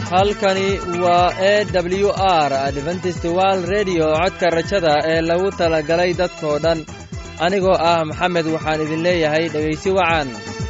halkani waa e w r adventist wald redio codka rajada ee lagu talagalay dadkoo dhan anigoo ah maxamed waxaan idin leeyahay dhegaysi wacan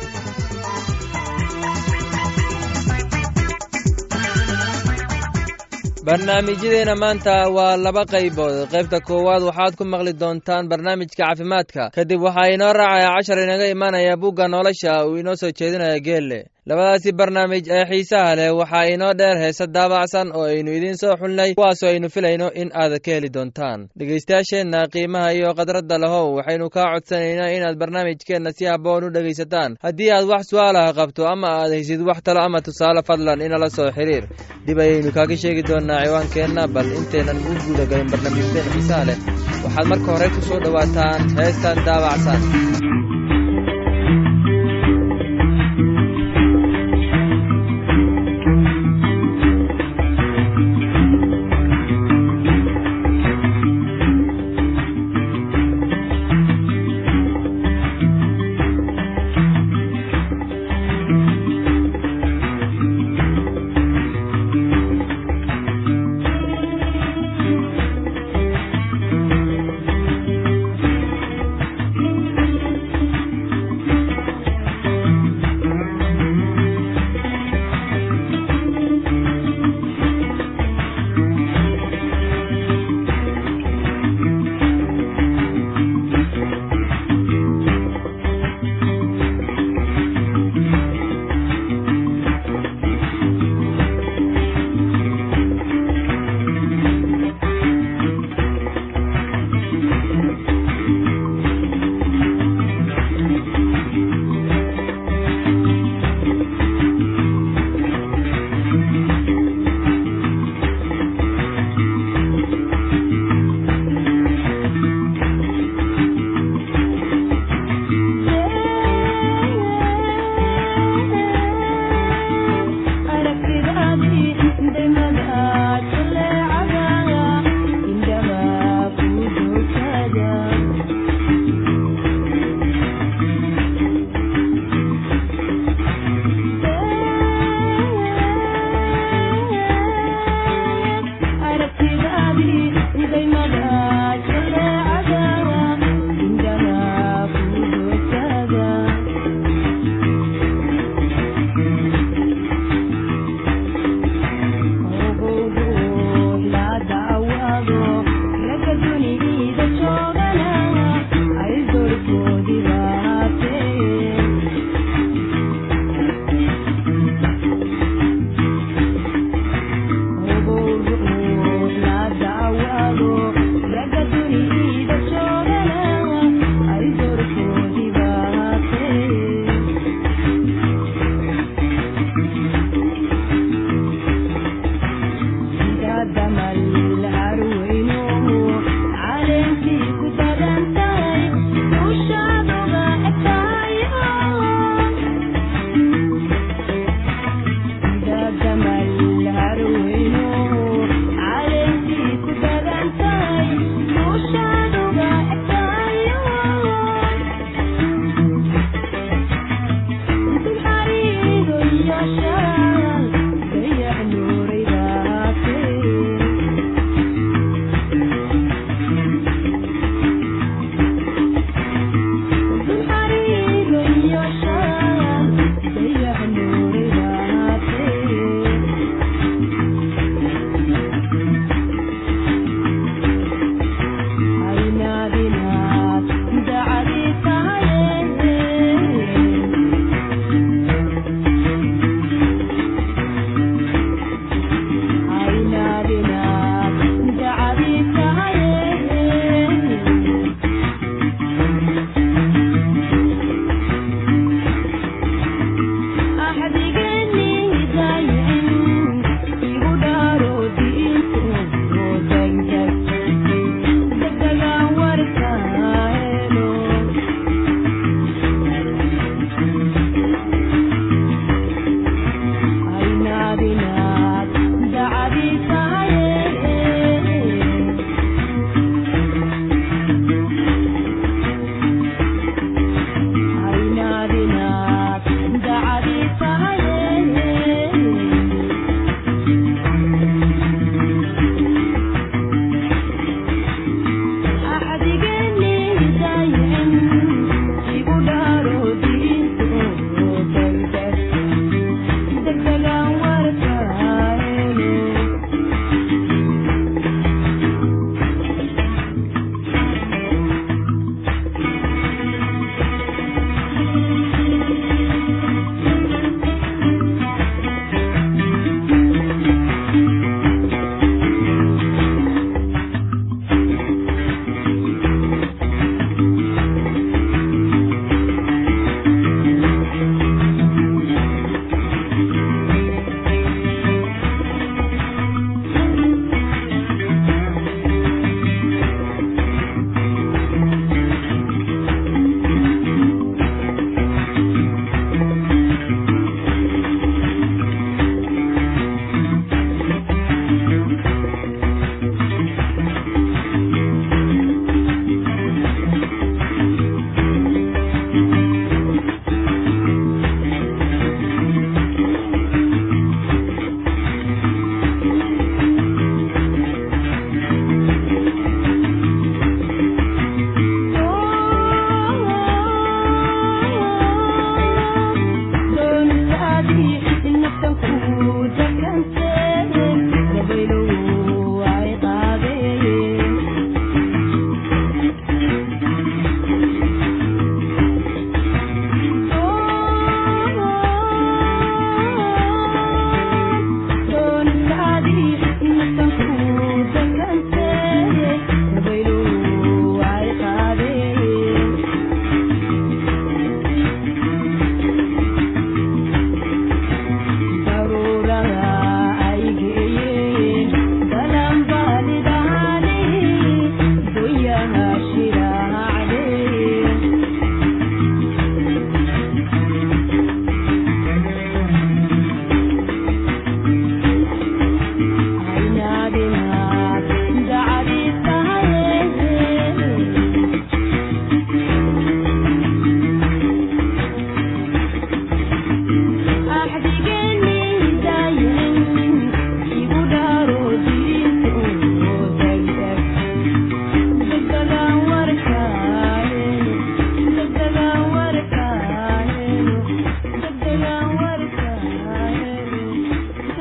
barnaamijyadeena maanta waa laba qaybood qaybta koowaad waxaad ku maqli doontaan barnaamijka caafimaadka kadib waxaa inoo raacaya cashar inaga imanaya bugga nolosha uu inoo soo jeedinaya geelle labadaasi barnaamij ee xiisaha leh waxaa inoo dheer heese daabacsan oo aynu idiin soo xulnay kuwaasoo aynu filayno in aad ka heli doontaan dhegaystayaasheenna qiimaha iyo khadradda lahow waxaynu kaa codsanaynaa inaad barnaamijkeenna si habboon u dhegaysataan haddii aad wax su'aalaha qabto ama aad haysid wax talo ama tusaale fadlan inala soo xiriir dib ayaynu kaaga sheegi doonnaa ciwaankeenna bal intaynan u guudagalin barnaamijkeen xiisaha leh waxaad marka hore ku soo dhowaataan heestan daabacsan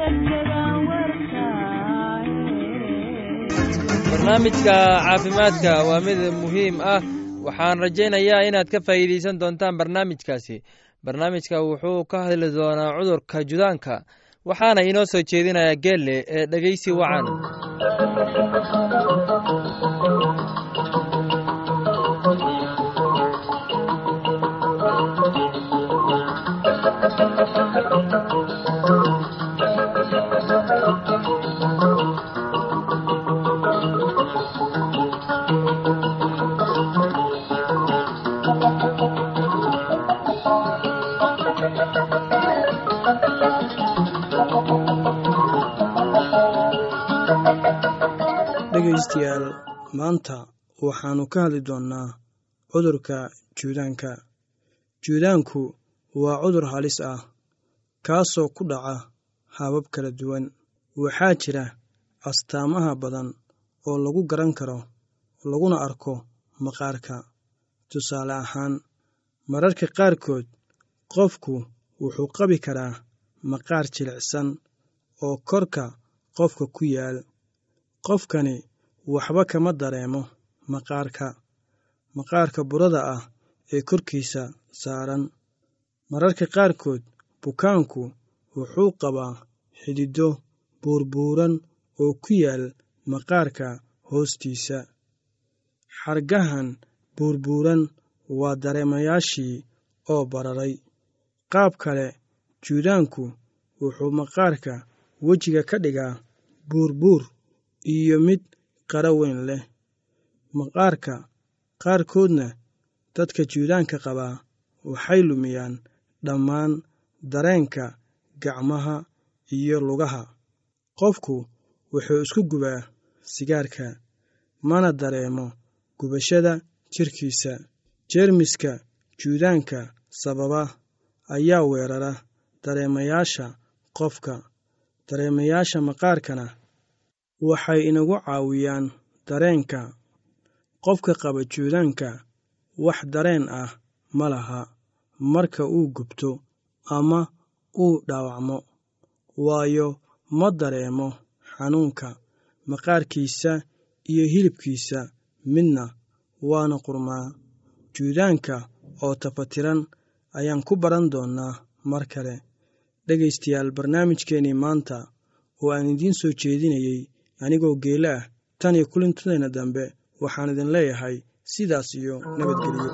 barnaamijka caafimaadka waa mid muhiim ah waxaan rajaynayaa inaad ka faa'iidaysan doontaan barnaamijkaasi barnaamijka wuxuu ka hadli doonaa cudurka judaanka waxaana inoo soo jeedinaya geelle ee dhegeysi wacan dhegaystayaal maanta waxaannu ka hadli doonnaa cudurka juudaanka juudaanku waa cudur halis ah kaasoo ku dhaca habab kala duwan waxaa jira astaamaha badan oo lagu garan karo laguna arko maqaarka tusaale ahaan mararka qaarkood qofku wuxuu qabi karaa maqaar jilicsan oo korka qofka ku yaal qofkani waxba kama dareemo maqaarka maqaarka burada ah ee korkiisa saaran mararka qaarkood bukaanku wuxuu qabaa xididdo buurbuuran oo ku yaal maqaarka hoostiisa xargahan buurbuuran waa dareemayaashii oo bararay qaab kale juudaanku wuxuu maqaarka wejiga ka dhigaa buurbuur iyo mid qara weyn leh maqaarka qaarkoodna dadka juudaanka qabaa waxay lumiyaan dhammaan dareenka gacmaha iyo lugaha qofku wuxuu isku gubaa sigaarka mana dareemo gubashada jirkiisa jeermiska juudaanka sababa ayaa weerara dareemayaasha qofka dareemayaasha maqaarkana waxay inagu caawiyaan dareenka qofka qaba juudaanka wax dareen ah ma laha marka uu gubto ama uu dhaawacmo waayo ma dareemo xanuunka maqaarkiisa iyo hilibkiisa midna waana qurmaa juudaanka oo tafatiran ayaan ku baran doonnaa mar kale dhegaystayaal barnaamijkeennii maanta oo aan idiin soo jeedinayey anigoo geele ah tan iyo kulintadeenna dambe waxaan idin leeyahay sidaas iyo nabadgelyo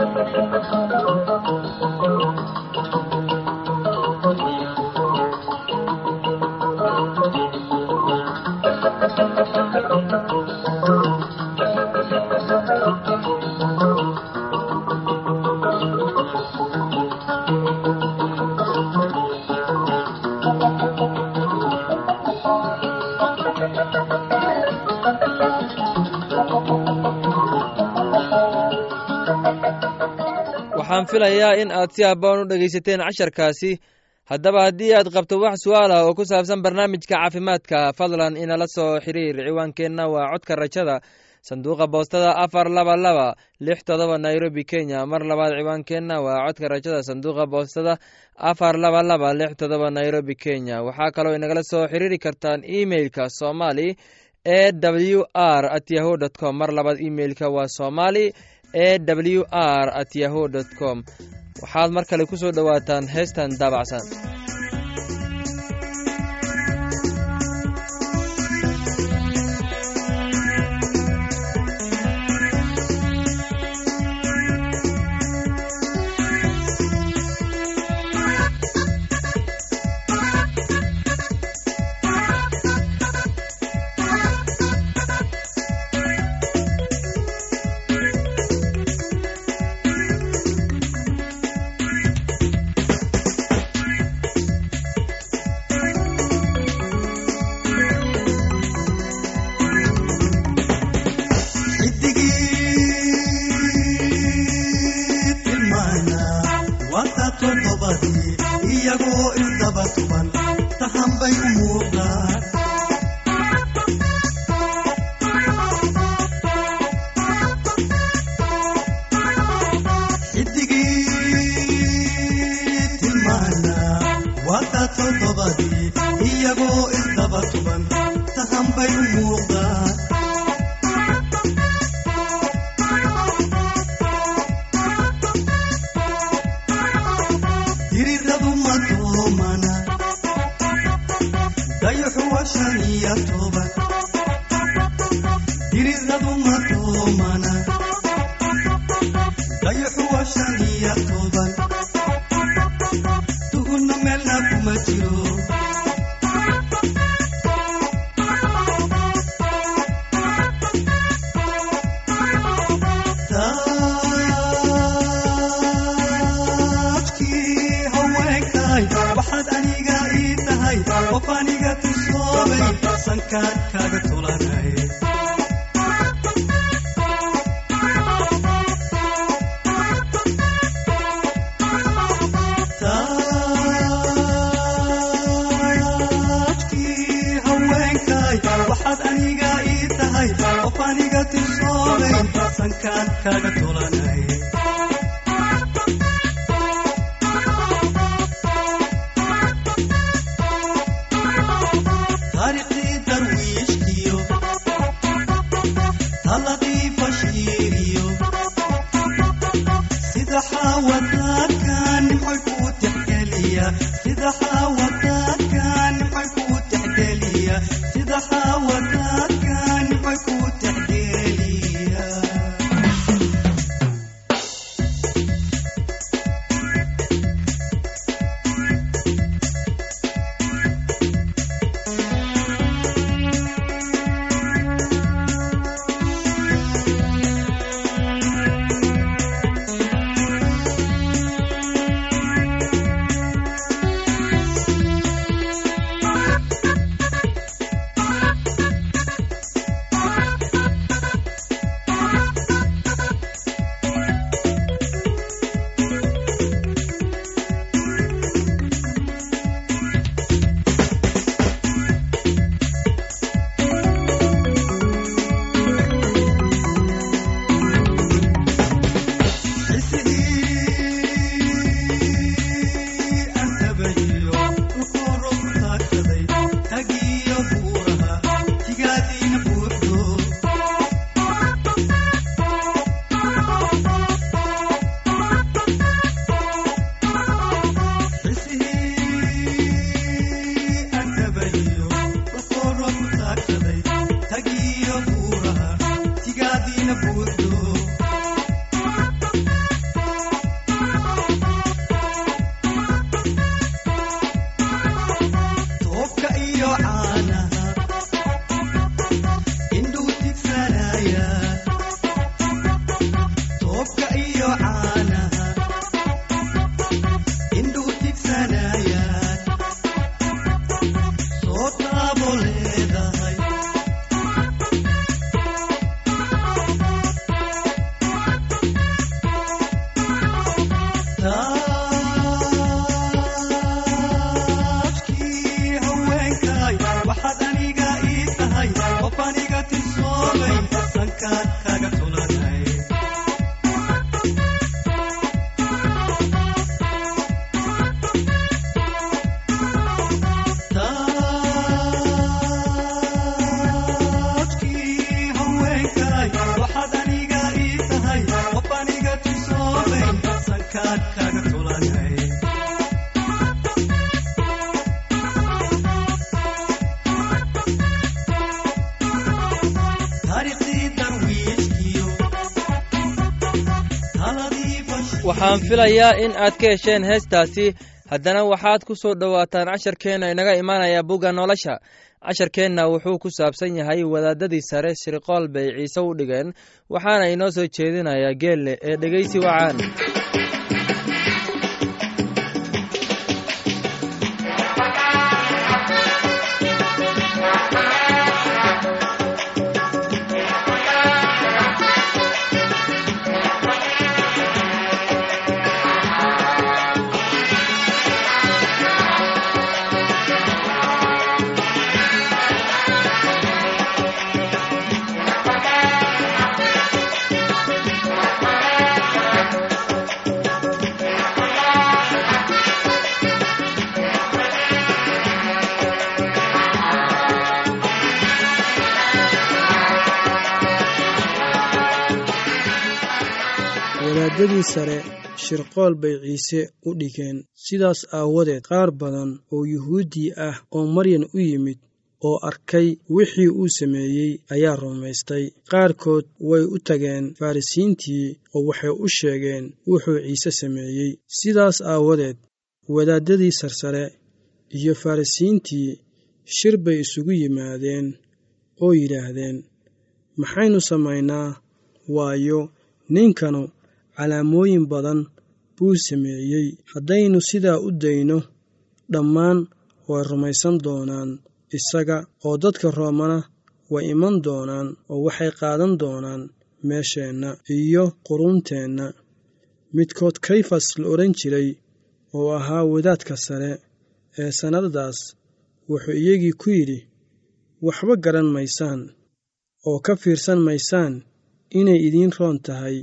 waxaan filayaa in aad si habboon u dhegaysateen casharkaasi haddaba haddii aad qabto wax su'aal ah oo ku saabsan barnaamijka caafimaadka fadlan inala soo xiriir ciwaankeenna waa codka rajada sanduuqa boostada afar laba laba lix todoba nairobi kenya mar labaad ciwaankeenna waa codka rajada sanduuqa boostada afar laba laba lix todoba nairobi kenya waxaa kaloo inagala soo xiriiri kartaan emeilka somali e w r at yahu dt com mar labaad emeilka waa somali e w r at yahu dt com waxaad mar kale ku soo dhowaataan heestan daabacsan iyagoo bay u muuqdaan diriradu ma doomana dayaxu waa shan iyo toban diriradu ma doomana dayaxu waa shan iyo toban tuhunna meelna kuma jiro taajkii haweenkay waxaad aniga ii tahay qof aniga tusoobay sankaan kaaga tulanay taajkii haweenkay waxaad aniga ii tahay qof aniga tusoobay sankaan kaaga tulanay taariikhdii darwiishkiyo taladii bashiiriyo sida xaawadaadka nimcoy kuu tixgeliya sida xaawadaadka nimcoy kuu tixgeliya sida xaawadaadka nimcoy kuu tixgeliya toobka iyo caanaha indhuu tigsanaya toobka iyo caanaha indhuu tigsanaya soo taabo leedahay taajkii haweenkay waxaad aniga ii tahay qof aniga tisoobay sankaan kaga tulanay taajkii haweenkay waxaad aniga ii tahay qof aniga tisoobay sankaan kaga tulanay taariikhdii darwiishkiyo taladii bashir waxaan filayaa in aad ka hesheen heestaasi haddana waxaad ku soo dhowaataan casharkeenna inaga imaanaya bugga nolosha casharkeenna wuxuu ku saabsan yahay wadaadadii sare shirqool bay ciise u dhigeen waxaana inoo soo jeedinayaa geelle ee dhegeysi wacaan wadaaddadii sare shirqool bay ciise u dhigeen sidaas aawadeed qaar badan oo yuhuuddii ah oo maryan u yimid oo arkay wixii uu sameeyey ayaa rumaystay qaarkood way u tageen farrisiintii oo waxay u sheegeen wuxuu ciise sameeyey sidaas aawadeed wadaaddadii sarsare iyo farrisiintii shir bay isugu yimaadeen oo yidhaahdeen maxaynu samaynaa waayo ninkanu calaamooyin badan buu sameeyey haddaynu sidaa u dayno dhammaan way rumaysan doonaan isaga oo dadka roomana way iman doonaan oo waxay qaadan doonaan meesheenna iyo quruunteenna midkood kayfas la odhan jiray oo ahaa wadaadka sare ee sannadadaas wuxuu iyagii ku yidhi waxba garan maysaan oo ka fiirsan maysaan inay idiin roon tahay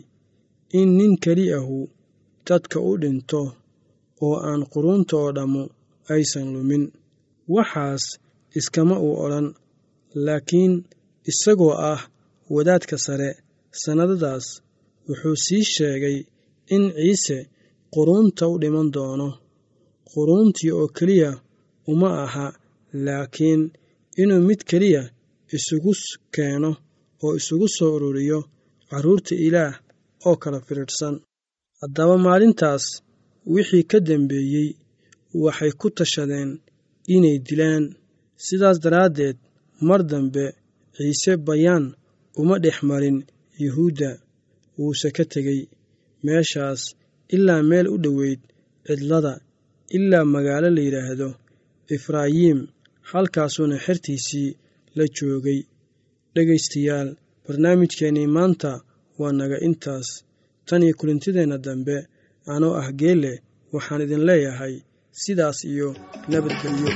in nin keli ahu dadka u dhinto oo aan quruunta oo dhammu aysan lumin waxaas iskama uu odhan laakiin isagoo ah wadaadka sare sannadadaas wuxuu sii sheegay in ciise quruunta u dhiman doono quruuntii oo keliya uma aha laakiin inuu mid keliya isugu keeno oo isugu soo ururiyo carruurta ilaah oo kala firidhsan haddaba maalintaas wixii ka dambeeyey waxay ku tashadeen inay dilaan sidaas daraaddeed mar dambe ciise bayaan uma dhex marin yuhuudda wuuse ka tegey meeshaas ilaa meel u dhoweyd cidlada ilaa magaalo la yidhaahdo efraayiim halkaasuuna xertiisii la joogay dhegaystayaal barnaamijkeennii maanta waa naga intaas tan iyo kulintideenna dambe anoo ah geelle waxaan idin leeyahay sidaas iyo nabadgelyo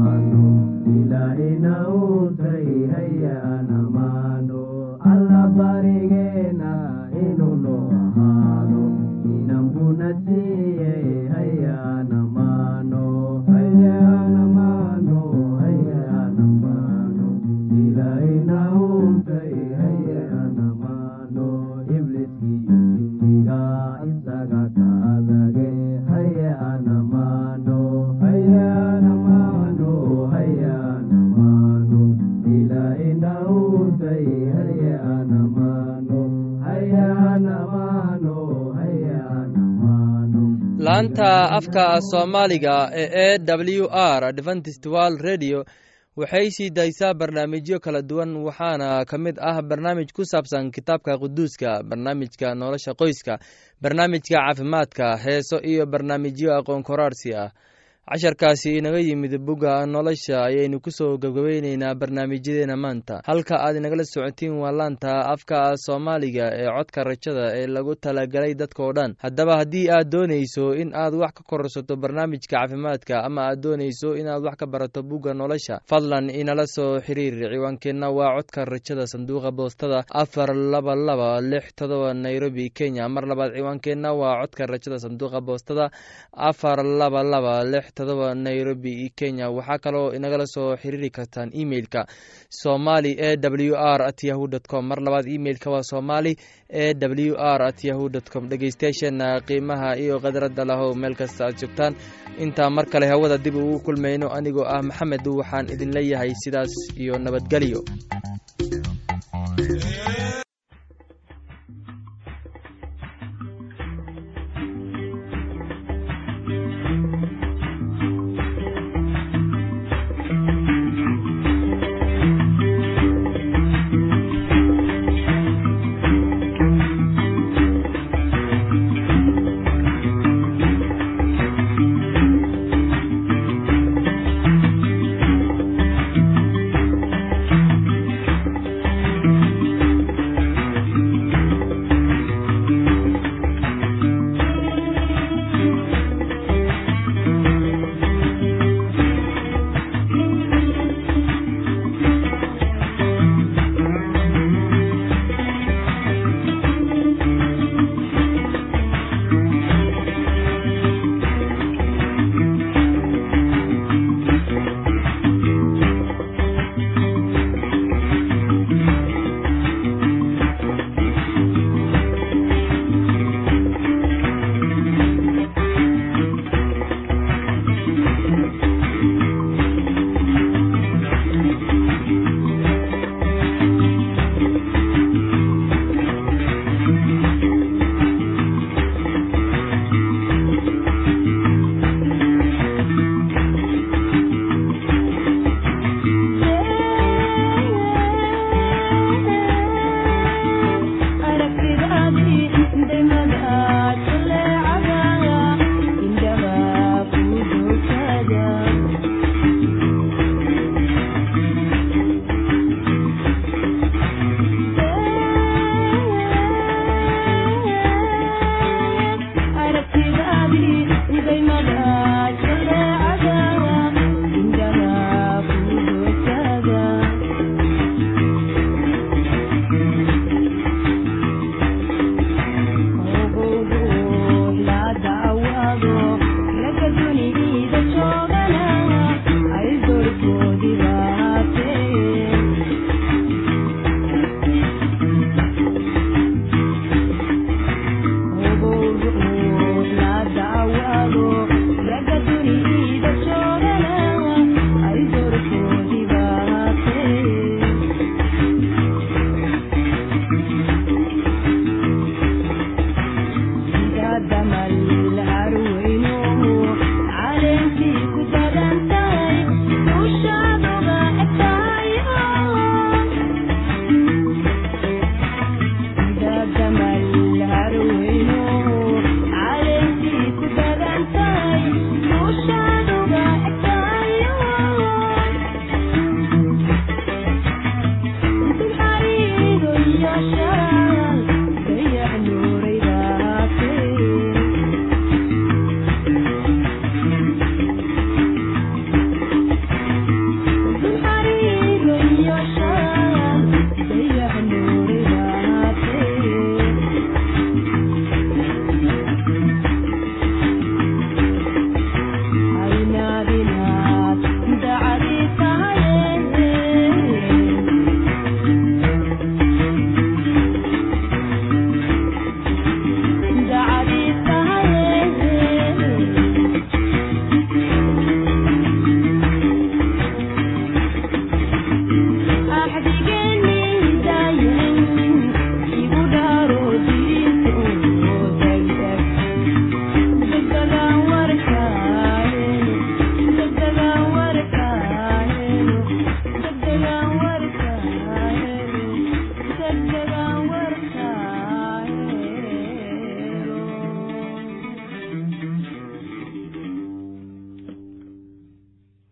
Allah barigeena inuu noo ahaado inanbuna siiyey hayaanamaano hayaanamaano hayaanamaano ilaahayna uuntay hayaanamaano ibliskii jinniga isaga ka adage hayaanamaano hayaanamaano hayaanamaano ilaahayna uuntay hayaanamaano hayaanamaano hayaanamaano laanta afka soomaaliga ee e w r adventist world radio waxay sii daysaa barnaamijyo kala duwan waxaana ka mid ah barnaamij ku saabsan kitaabka quduuska barnaamijka nolosha qoyska barnaamijka caafimaadka heeso iyo barnaamijyo aqoon koraarsi ah casharkaasi inaga yimid bugga nolosha ayaynu kusoo gabgabayneynaa barnaamijyadeena maanta halka aad inagala socotiin waa laanta afka soomaaliga ee codka rajada ee lagu talagalay dadkao dhan haddaba haddii aad doonayso in aad wax ka kororsato barnaamijka caafimaadka ama aad doonayso inaad wax ka barato bugga nolosha fadlan inala soo xiriir ciwaankeenna waa codka rajada sanduuqa boostada afar laba laba lix todoba nairobi kenya mar labaad ciwaankeenna waa codka rajada sanduuqa boostada afar laba laba lix todoba nairobi kenya waxaa kaloo inagala soo xiriiri kartaan emeilka somali e w r at yahu dt com mar labaad emeilka waa somali e w r at yahu dt com dhegeystayaasheena qiimaha iyo khadradda lahow meel kasta aad joogtaan intaa mar kale hawada dib ugu kulmayno anigoo ah maxamed waxaan idin leeyahay sidaas iyo nabadgelyo